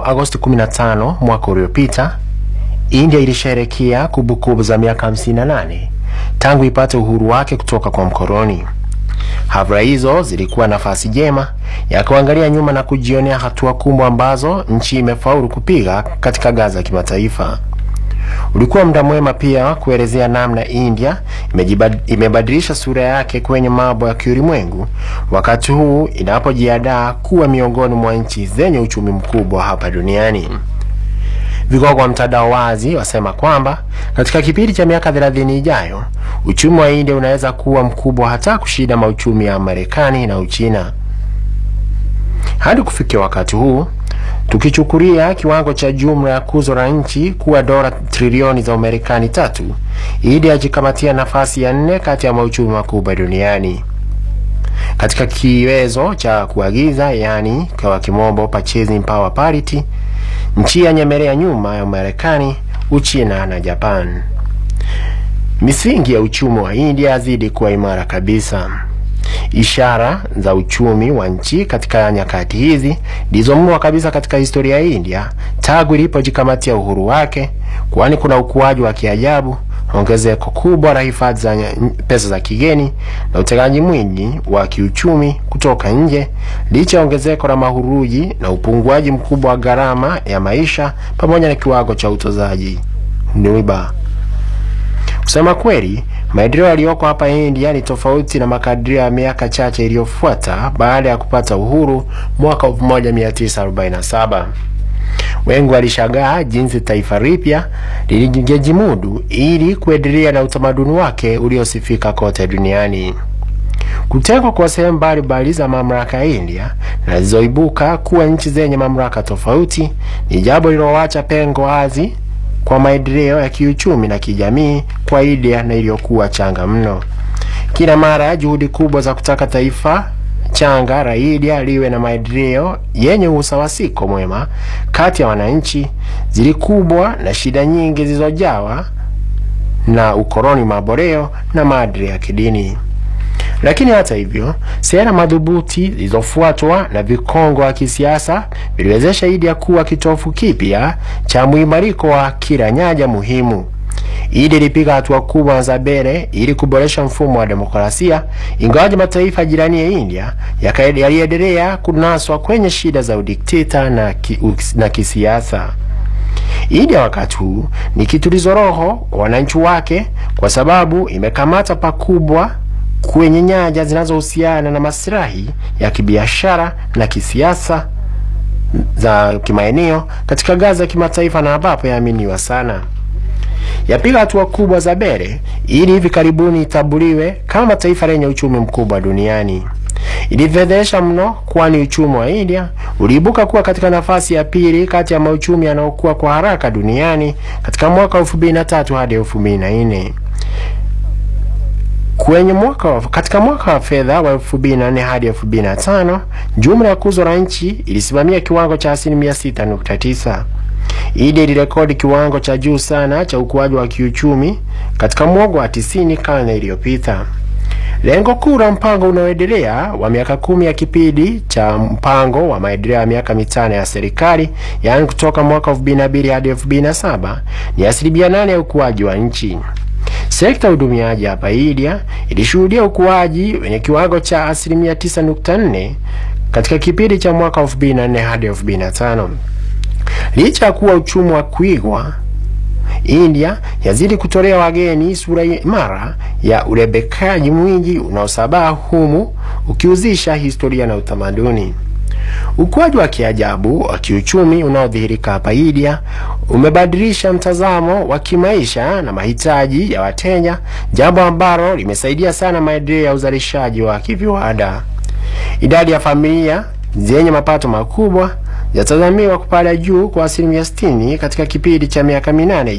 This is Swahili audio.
Agosti 15 mwaka uliopita, India ilisherehekea kumbukumbu za miaka 58 tangu ipate uhuru wake kutoka kwa mkoloni. Hafla hizo zilikuwa nafasi jema ya kuangalia nyuma na kujionea hatua kubwa ambazo nchi imefaulu kupiga katika ngazi ya kimataifa. Ulikuwa muda mwema pia kuelezea namna India imebadilisha sura yake kwenye mambo ya kiulimwengu wakati huu inapojiandaa kuwa miongoni mwa nchi zenye uchumi mkubwa hapa duniani. Vigogo wa mtandao wazi wasema kwamba katika kipindi cha miaka 30 ijayo uchumi wa India unaweza kuwa mkubwa hata kushinda mauchumi ya Marekani na Uchina. Hadi kufikia wakati huu, tukichukulia kiwango cha jumla ya kuzo la nchi kuwa dola trilioni za Umarekani tatu, India yajikamatia nafasi ya nne kati ya mauchumi makubwa duniani. Katika kiwezo cha kuagiza, yani kwa kimombo purchasing power parity, nchi yanyemelea nyuma ya Marekani, Uchina na Japan. Misingi ya uchumi wa India yazidi kuwa imara kabisa. Ishara za uchumi wa nchi katika nyakati hizi ndizo mno kabisa katika historia ya India tangu ilipojikamatia uhuru wake, kwani kuna ukuaji wa kiajabu, ongezeko kubwa la hifadhi za pesa za kigeni na utegaji mwingi wa kiuchumi kutoka nje, licha ya ongezeko la mahuruji na upunguaji mkubwa wa gharama ya maisha pamoja na kiwango cha utozaji riba. Kusema kweli, maendeleo yaliyoko hapa India ni tofauti na makadirio ya miaka chache iliyofuata baada ya kupata uhuru mwaka 1947. Wengi walishangaa jinsi taifa lipya lilijimudu ili kuendelea na utamaduni wake uliosifika kote duniani. Kutengwa kwa sehemu mbalimbali za mamlaka ya India na zilizoibuka kuwa nchi zenye mamlaka tofauti ni jambo lililoacha pengo wazi kwa maendeleo ya kiuchumi na kijamii kwa India na iliyokuwa changa mno. Kila mara juhudi kubwa za kutaka taifa changa la India liwe na maendeleo yenye usawasiko mwema kati ya wananchi zilikubwa na shida nyingi zilizojawa na ukoloni maboreo na maadili ya kidini. Lakini hata hivyo, sera madhubuti zilizofuatwa na vikongo wa kisiasa viliwezesha India kuwa kitofu kipya cha mwimariko wa kila nyanja muhimu. India ilipiga hatua kubwa za mbele ili kuboresha mfumo wa demokrasia, ingawaje mataifa jirani ya India yaliendelea kunaswa kwenye shida za udikteta na, ki, na kisiasa. India wakati huu ni kitulizo roho kwa wananchi wake, kwa sababu imekamata pakubwa kwenye nyanja zinazohusiana na maslahi ya kibiashara na kisiasa za kimaeneo katika ngazi ya kimataifa na ambapo yaaminiwa sana. Yapiga hatua kubwa za mbele ili hivi karibuni itambuliwe kama taifa lenye uchumi mkubwa duniani. Ilifedhesha mno, kwani uchumi wa India uliibuka kuwa katika nafasi ya pili kati ya mauchumi yanayokuwa kwa haraka duniani katika mwaka 2003 hadi 2004. Kwenye mwaka katika mwaka wa fedha wa 2004 hadi 2005, jumla ya kuzo la nchi ilisimamia kiwango cha asilimia 6.9. India ilirekodi kiwango cha juu sana cha ukuaji wa kiuchumi katika mwongo wa 90 karne iliyopita. Lengo kuu la mpango unaoendelea wa miaka kumi ya kipindi cha mpango wa maendeleo ya miaka mitano ya serikali, yaani kutoka mwaka 2002 hadi 2007 ni asilimia 8 ya ukuaji wa nchi. Sekta ya udumiaji hapa India ilishuhudia ukuaji wenye kiwango cha asilimia 9.4 katika kipindi cha mwaka 2004 hadi 2005. Licha ya kuwa uchumi wa kuigwa, India yazidi kutolea wageni sura imara ya urebekaji mwingi unaosabaa humu ukiuzisha historia na utamaduni. Ukuaji wa kiajabu wa kiuchumi unaodhihirika hapa India umebadilisha mtazamo wa kimaisha na mahitaji ya wateja, jambo ambalo limesaidia sana maendeleo ya uzalishaji wa kiviwanda. Idadi ya familia zenye mapato makubwa yatazamiwa kupanda juu kwa asilimia 60 katika kipindi cha miaka minane